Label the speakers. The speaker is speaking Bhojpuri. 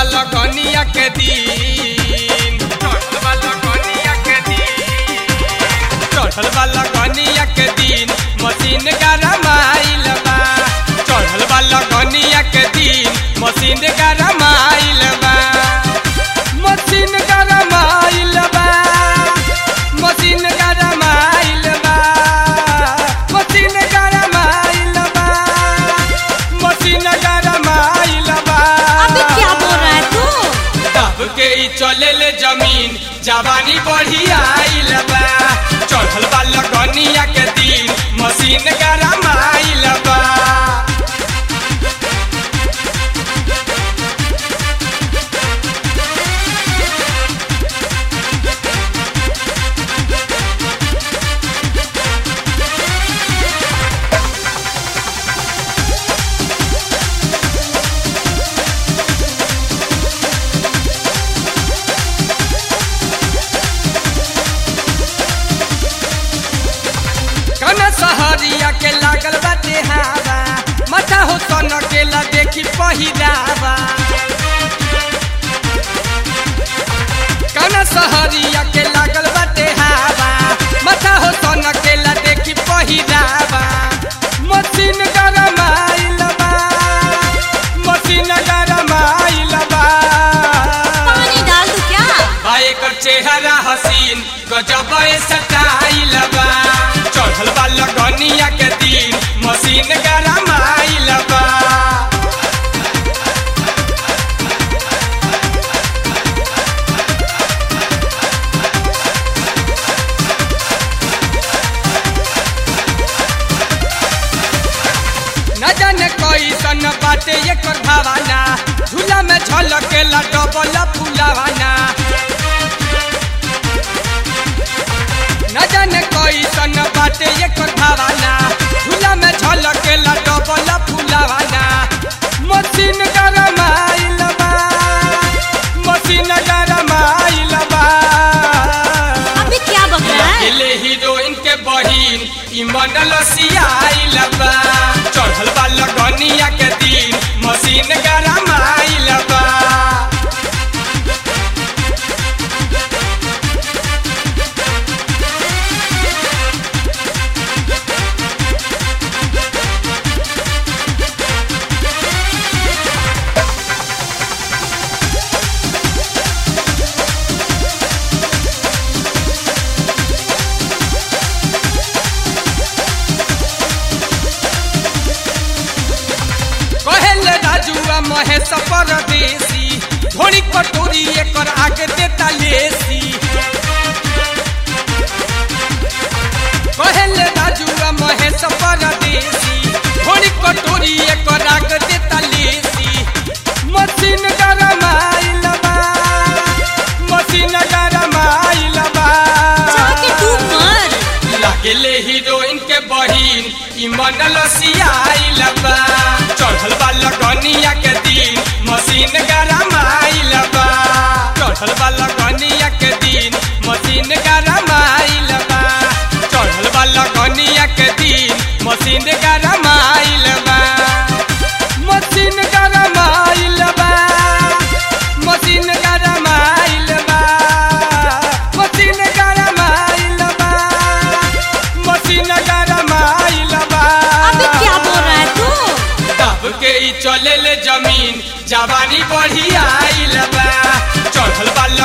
Speaker 1: लगनिया के दिन चढ़ल बा लगनिया के दिन चढ़ल बा लगनिया के दिन मशीन गरमाइल बा चढ़ल बा लगनिया के दिन मशीन गरमाइल बा मशीन गरमाइल बा मशीन गरमाइल बा मशीन गरमाइल बा मशीन गरमाइल बा
Speaker 2: अबे क्या बोल रहा है तू
Speaker 1: दब के ई चले ले जमीन जवानी बढ़ी आइल बा चढ़ल बा लगनिया के दिन मशीन गरम आइल बा कना सहरिया के लागल बाटे हवा माथा हो सन के ला देखी पहिरावा कना सहरिया के लागल बाटे हवा माथा हो सन के ला देखी पहिरावा मशीन गरम आइल बा मशीन गरम आइल बा
Speaker 2: पानी डाल दू क्या
Speaker 1: बा एकर चेहरा हसीन गजब सटाइल बा चढ़ल बा लगनिया के दिन मशीन गरम आइल बा न जाने कैसन बाटे एकर भावना झूला में झलकेला डबल फुलावाना न जाने कैसन बाटे एकर भावना झूला में झलकेला डबल फुलावाना मशीन गरम आइल बा मशीन गरम आइल बा
Speaker 2: अबे क्या बक रहा है
Speaker 1: एले हीरोइन के बहिन ई मंडल सियाइल बा चढ़ल बा लगनिया के दिन मशीन गरम आइल बा कहेले राजुआ महेश परदेसी धोनी कटोरी एकर आगे देता लेसी कहेले राजुआ महेश परदेसी धोनी कटोरी एकर आगे देता लेसी मशीन गरम आइल बा मशीन गरम आइल बा
Speaker 2: जाके डूब मर
Speaker 1: लागेले हीरोइन के बहिन ई मंडल सियाइल बा चढ़ल बा लगनिया के दिन मशीन गरम आइल बा चढ़ल बा लगनिया के दिन मशीन गरम आइल बा चढ़ल बा लगनिया के दिन मशीन गरम आइल बा मशीन गरम आइल बा मशीन गरम आइल बा मशीन गरम आइल बा मशीन गरम आइल बा
Speaker 2: अबे क्या बोल रहा है तू
Speaker 1: दब के ई चले ले जमीन जवानी बढ़ी आइल बा चढ़ल बा